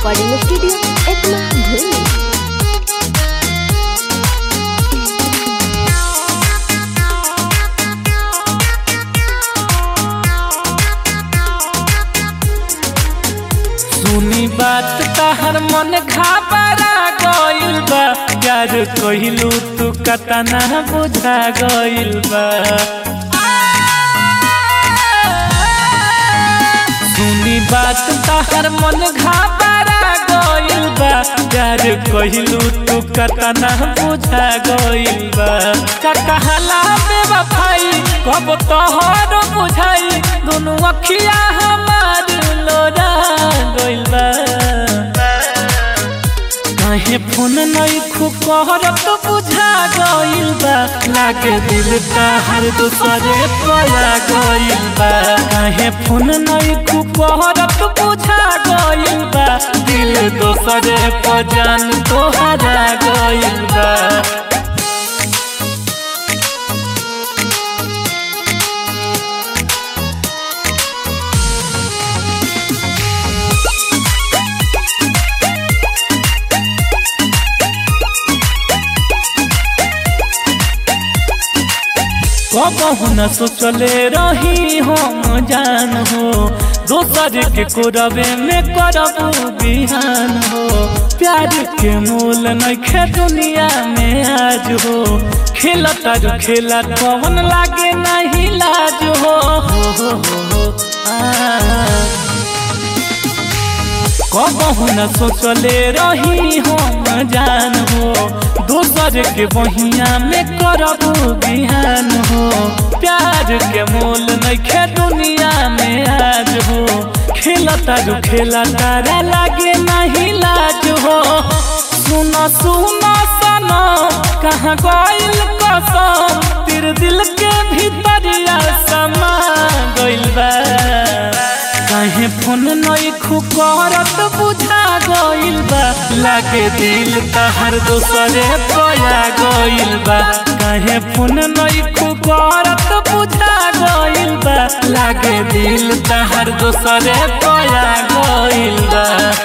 recording studio Ekma भूली सुनी बात तहर मन घाबरा गइल बा प्यार कहिलू तू कतना बुझा गइल बा सुनी बात तहर मन घाबरा गइल बा प्यार कहिलू तू कतना बुझा गइल बा का कहला बेवफाई कब तोहर बुझाई दोनों अखिया हमार लोरा गइल बा काहे फोन नहीं कहरत बुझा गइल बा लागे दिल हर दूसरे पया गइल बा काहे फोन नहीं कहरत बुझा गइल बा दिल दोसरे पर जान तोहरा गइल बा कबहू न सोचले रही हम जान हो दोसर के कोरबे में करबू बिहान हो प्यार के मूल नखे दुनिया में आज हो खेला तारू खेला कौन लागे नहीं लाज हो हो हो हो हो आ कबहू न सोचले रही हम जान हो दोसर के बहिया में करबू बिहान हो प्यार के मोल नखे दुनिया में आज हो खेला तारू खेला तारा लागे नहीं लाज हो सुन सुन सनो कहाँ गइल कसम तेरे दिल के भीतरिया समा गइल बा काहे फोन नई खुकरत बुझा गइल बा लागे दिल तहर दोसरे पया गइल बा काहे फोन नई खुकरत बुझा गइल बा लागे दिल तहर दोसरे पया गइल बा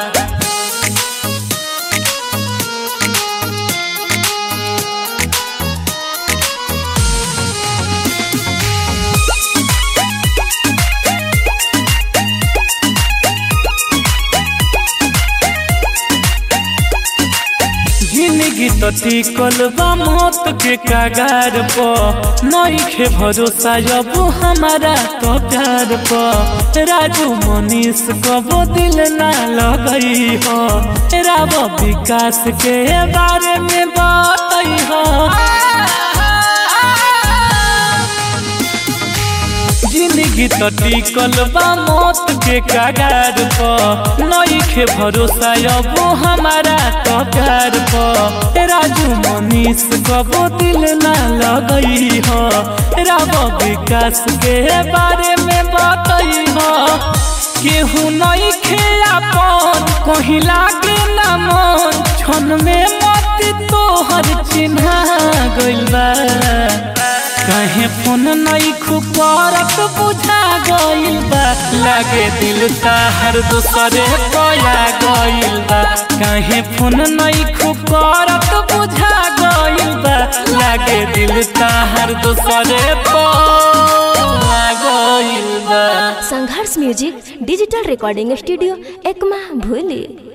जिंदगी तो टिकल बा मौत के कागार प नइखे भरोसा अब हमारा तो प्यार प राजू मनीष कबो दिल ना लगई हो राव विकास के बारे में बतई हो जिंदगी तो टिकल बा मौत के कागार प नइखे भरोसा अब हमारा तो प्यार प राजू मनीष कबो दिल ना लगई हो राव विकास के बारे में बतई हो केहू नइखे अपन कहीं लागे ना मन क्षण में मत तोहर चिन्हा गइल बा काहे फोन नई खुपरत बुझा गइल बा लागे दिल तहर दूसरे पया गइल बा काहे फोन नई खुपरत बुझा गइल बा लागे दिल तहर दूसरे पया गइल बा Sangharsh music digital recording studio Ekma भूली